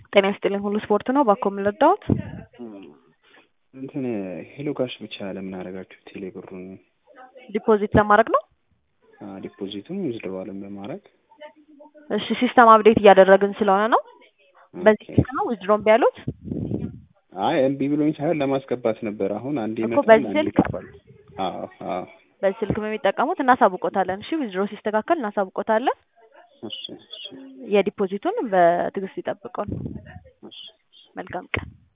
ጤና ይስጥልኝ ሁሉ ስፖርት ነው። ባኮ የምንረዳሁት እንትን ሄሎ ካሽ ብቻ ለምን አደረጋችሁ? ቴሌ ብሩን ዲፖዚት ለማድረግ ነው። ዲፖዚቱን ዊዝድሮዋልን በማድረግ እሺ ሲስተም አፕዴት እያደረግን ስለሆነ ነው። በዚህ ስልክ ነው ዊዝድሮን ቢያሉት አይ እምቢ ብሎኝ ሳይሆን ለማስገባት ነበር። አሁን አንዴ እኮ ይመጣል በዚህ አንዴ ስልክ? ይጠፋል። አዎ አዎ በዚህ ስልክ የሚጠቀሙት እናሳውቆታለን። እሺ ዊዝድሮ ሲስተካከል እናሳውቆታለን። እሺ እሺ የዲፖዚቱን በትዕግስት ይጠብቁን። እሺ መልካም ቀን